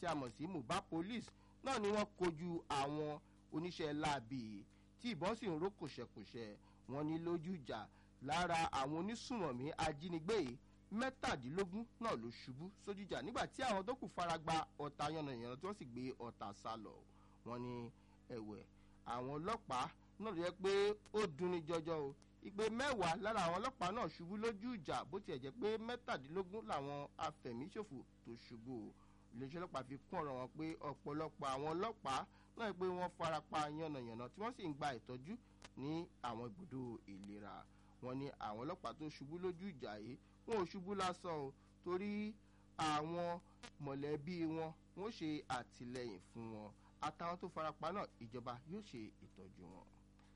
tí a mọ̀ sí mobile police náà ni wọ́n kojú àwọn oníṣẹ́ láabi tí ìbọn sì ń ró kòṣẹ̀kòṣẹ̀ wọn ní lójú ìjà lára àwọn onísùmọ̀mí ajínigbé yìí mẹ́tàdínlógún náà ló ṣubú sójú ìjà nígbà tí àwọn tó kù fara gba ọ̀tá yànnàyànnà tí wọ́n sì gbé ọ̀tá sá lọ wọn ní ẹ̀wẹ̀ àwọn ọlọ́pàá náà ló yẹ pé ó dunni jọjọ o ìpè mẹ́wàá lára àwọn ọlọ́pàá náà ṣubú lójú ìjà bó tiẹ̀ jẹ́ pé mẹ́tàdínlógún làwọn afẹ̀míṣòfò tó ṣubú o iléeṣẹ́ ọlọ́pàá fi kún ọ̀rọ̀ wọn pé ọ̀pọ̀lọpọ̀ àwọn ọlọ́pàá náà pé wọ́n farapa yànnàyànnà tí wọ́n sì ń gba ìtọ́jú ní àwọn ibùdó ìlera wọn ní àwọn ọlọ́pàá tó ṣubú lójú ìjà yìí wọn ò ṣubú lásán o torí àwọn mọ̀lẹ́bí wọn wọ́n ṣe àtìlẹyìn fún wọn àtàwọn tó farapa náà ìjọba yóò ṣe ìtọ́jú wọn.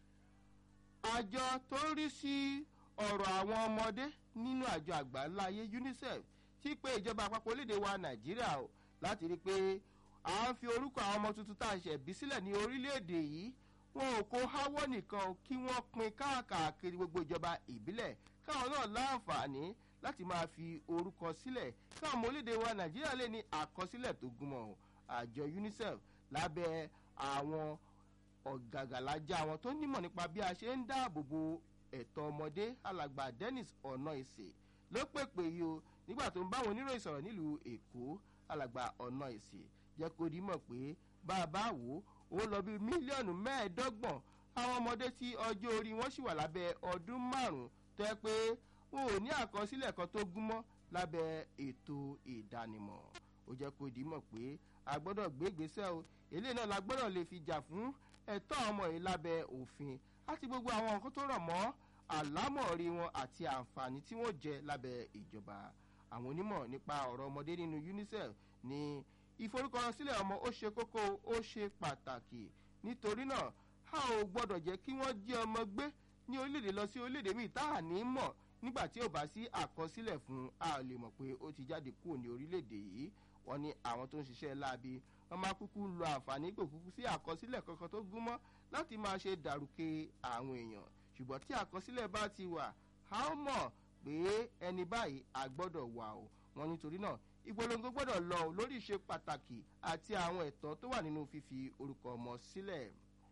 àjọ tó ń rí sí ọ̀rọ̀ àwọn ọmọdé nínú àjọ àgbáńlá ayé unicef ti pé ìjọba àpapọ̀ orílẹ̀-èdè wa nàìjíríà o láti rí i pé à ń fi orúkọ àwọn ọmọ tuntun tá à ń ṣẹ̀ bí sílẹ̀ ní orílẹ̀-èdè yìí wọn ò kó háwọ́ nìkan kí wọ́n pin káàkiri gbogbo ìjọba ìbílẹ̀ káwọn náà láǹfààní láti máa fi orúkọ sílẹ̀ káwọn ọmọ orílẹ̀-èdè wa nàìjíríà lè ní àkọsílẹ̀ tó gúnmọ̀ àjọ unicef lábẹ́ àwọn ọ̀gàgàlájà àwọn tó nímọ̀ nípa bí a ṣe ń dáàbò bo ẹ̀tọ́ ọmọdé alàgbà dennis ọ̀nà ìsè ló pèpè yìí o nígbà tó ń bá àwọn oníròyìn sọ̀rọ̀ nílùú èkó alàgbà ọ̀nà ìsè jẹ́ kó di mọ̀ pé bá a bá wò ó ó lọ bí mílíọ̀nù mẹ́ẹ̀ẹ́dọ́gbọ̀n àwọn ọmọdé tí ọjọ́ orí wọn sì wà lábẹ́ ọdún márùn-ún tó yẹ pé wọn ò ní àkọsílẹ̀ kan tó gúnmọ́ lábẹ́ ètò ìdánimọ̀ ó jẹ́ kó di mọ̀ pé a gbọ́dọ̀ gbé ìgbésẹ̀ o eléyìí náà la gbọ́dọ̀ lè fi jà fún ẹ̀tọ́ ọmọ yìí lábẹ́ òfin àti gbogbo àwọn nǹkan tó rọ̀ mọ́ àlámọ̀rí wọn àti àǹfààní tí wọ́n jẹ lábẹ́ ìjọba àwọn onímọ̀ nípa ọ̀rọ̀ ọmọdé nínú unicef ní ìforúkọsílẹ̀ ọmọ ó ṣe kókó ó ṣe pàtàkì nítorí náà a ò gbọ́dọ̀ jẹ́ kí wọ́n jí ọmọ gbé ní orílẹ̀-èdè lọ sí orílẹ̀-èdè míì tá à ní mọ̀ nígbà tí ò bá sí àkọsílẹ̀ fún a lè mọ̀ pé ó ti jáde kúrò ní orílẹ̀-èdè yìí wọ́n ní àwọn tó ń ṣiṣẹ́ láabi wọ́n máa kúkú lo àǹfààní pé kúkú sí àkọsílẹ̀ kankan tó gúnmọ́ láti máa ṣe dàrúkẹ àwọn èèyàn ṣùgbọ́n tí àkọsílẹ̀ bá ti wà a ó mọ̀ pé ẹni báyìí a gbọ́dọ̀ wà o wọ́n nítorí náà ìpolongo gbọ́dọ̀ lọ lórí ìṣe pàtàkì àti àwọn ẹ̀tọ́ tó wà nínú fífi orúkọ ọmọ sílẹ̀.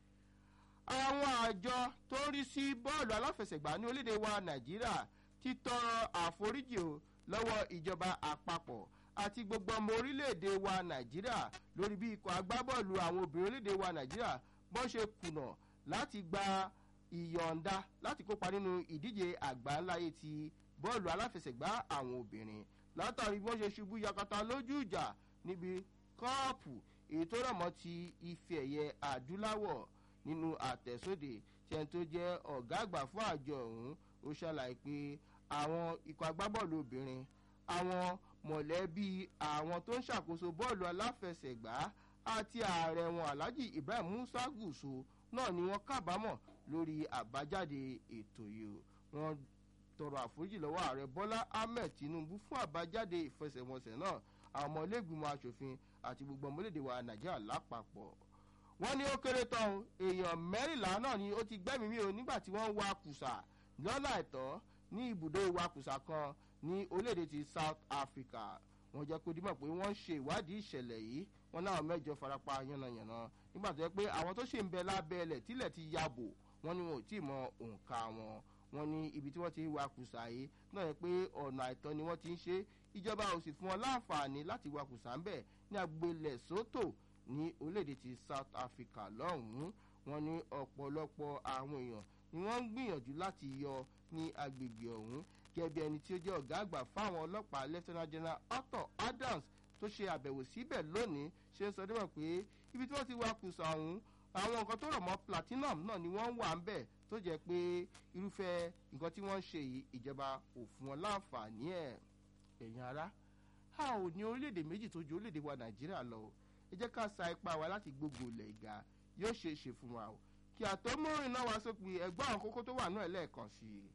àwọn àjọ tó ń rí sí bọ́ọ̀lù aláfẹsẹ̀gbá ní orílẹ̀-èdè wa nàìjíríà ti tọrọ àforíjì o lọ́wọ́ ìjọba àpapọ̀ àti gbogbo ọmọ orílẹ̀-èdè wa nàìjíríà lórí bí ikọ̀ agbábọ́ọ̀lù àwọn obìnrin orílẹ̀-èdè wa nàìjíríà bọ́ ṣe kùnà láti gba ìyọ̀ǹda láti kópa nínú ìdíje àgbáńláyé ti bọ́ọ̀lù aláfẹsẹ̀gbá àwọn obìnrin látàrí bí wọ́n ṣe ṣubú yakata lójú ìjà níbi kọ́ọ̀pù èyí tó rọ̀ mọ́ ti ife ẹ̀yẹ adúláwọ̀ nínú àtẹ̀sóde tí ẹni tó jẹ́ ọ̀gá àgbà fún àjọ ọ̀hún ó ṣàlàyé pé àwọn ikọ̀ agbábọ́ọ̀lù obìnrin àwọn mọ̀lẹ́bí àwọn tó ń ṣàkóso bọ́ọ̀lù aláfẹsẹ̀gbá àti ààrẹ wọn alhaji ibrahim musa gùsù náà ni wọ́n kábàámọ̀ lórí àbájáde ètò yìí wọ́n tọrọ àforíjì lọ́wọ́ ààrẹ bọ́lá ahmed tinubu fún àbájáde ìfẹsẹ̀wọnsẹ̀ náà àwọn ọmọ iléègbìmọ̀ asòfin àti gbogbo ọmọlédè wa nàìjíríà lápapọ̀ wọ́n ní ó kéré tán èèyàn mẹ́rìnlá náà ni ó ti gbẹ́mìí mi o nígbà tí wọ́n ń wa kùsà lọ́nà àìtọ́ ní ibùdó ìwakùsà kan ní orílẹ̀-èdè ti south africa wọ́n jẹ́ kó dímọ̀ pé wọ́n ń ṣe ìwádìí ìṣẹ̀lẹ̀ yìí wọ́n náà mẹ́jọ farapa yánnayànna nígbà tó yẹ pé àwọn tó ṣì ń bẹ lábẹ́ ẹlẹ̀ tílẹ̀ ti ya bò wọ́n ní wọn ò tí ì mọ òǹkà wọn wọ́n ní ibi tí wọ́n ti ń wakùsà yìí náà yẹ pé ọ̀nà àìtọ́ ni wọ́n ti ń ṣe ìjọba ò sì fún wọn láǹfààní láti wakùsà ń bẹ̀ ní agbélẹ̀ sótò ní orílẹ̀-èdè ti south africa lọ́hùn-ún wọ́n ní ọ̀pọ̀lọpọ̀ àwọn èèyàn ni wọ́n ń gbìyànjú láti yọ ní agbègbè ọ̀hún gẹ́gẹ́ ẹni tí ó jẹ́ ọ̀gá àgbà fáwọn ọlọ́pàá lieutenant general arthur adams tó ṣe àbẹ̀wò síbẹ̀ lónìí ṣe ń sọ débọ̀ pé ibi tí wọ́n ti wá kùsà ọ̀hún àwọn nǹkan tó rọ̀ mọ́ platinum náà ni wọ́n wà ń bẹ̀ tó jẹ́ pé irúfẹ́ nǹkan tí wọ́n ń ṣe yìí ìjọba ò fún wọn láǹfààní ẹ̀ ẹ̀yìn ara a ò ní orílẹ̀-èdè méjì tó ju orílẹ̀-èdè wa nàìjíríà lọ ẹ jẹ́ ká sa ipá wa láti gbogbo ilẹ̀ ìga yóò ṣe é ṣe fún wa o kí àtọ́mọ́rin náà wá sópin ẹgbẹ́ àwọn kókó tó wà náà lẹ́ẹ̀kan sí i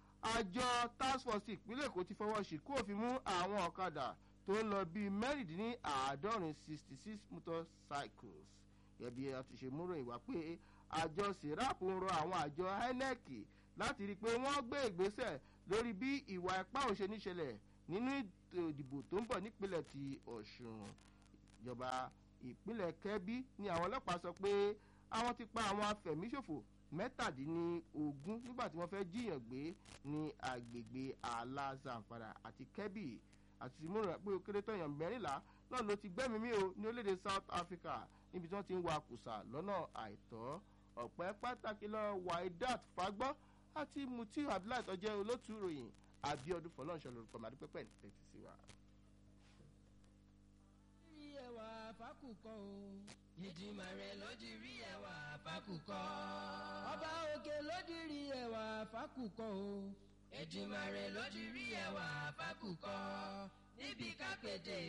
àjọ task force ìpínlẹ̀ èkó ti fọwọ́ sí kó fi mú àwọn ọ̀kadà tó ń lọ bíi mẹ́rìndínláàádọ́rin sixty six motorcycles gẹ̀bí a ti ṣe múrò ìwà pé àjọ serap ń rọ àwọn àjọ inec láti rí i pé wọ́n gbé ìgbésẹ̀ lórí bí ìwà ipá òṣè níṣẹlẹ̀ nínú ètò ìdìbò tó ń bọ̀ nípínlẹ̀ ti ọ̀ṣun ìjọba ìpínlẹ̀ kẹ́bí ni àwọn ọlọ́pàá sọ pé àwọn ti pa àwọn afẹ̀míṣòfò mẹ́tàdínlógún nígbà tí wọ́n fẹ́ jíyàn gbé ní agbègbè ààlà zamfara àti kẹ́bí àti múra pé ó kéré tọ̀yàn mẹ́rìnlá náà ló ti gbẹ́mí mi o ní orílẹ̀-èdè south africa níbi tí wọ́n ti ń wa kùsà lọ́nà àìtọ́ ọ̀pẹ́ pàtàkì lọ waidat fagbọ́ àti mutiu abdullahi tó jẹ́ olótùú ìròyìn abiodun fọlọ́nṣọ́ lórúkọ màdúpẹ́pẹ́ ní tẹ́tí sí wa. rí ẹwà fákùkọ o. ìdìmọ̀ rẹ̀ ló di rí ẹwà fákùkọ. ọba òkè ló di rí ẹwà fákùkọ o. ìdìmọ̀ rẹ̀ ló di rí ẹwà fákùkọ. níbi kápẹ́tẹ̀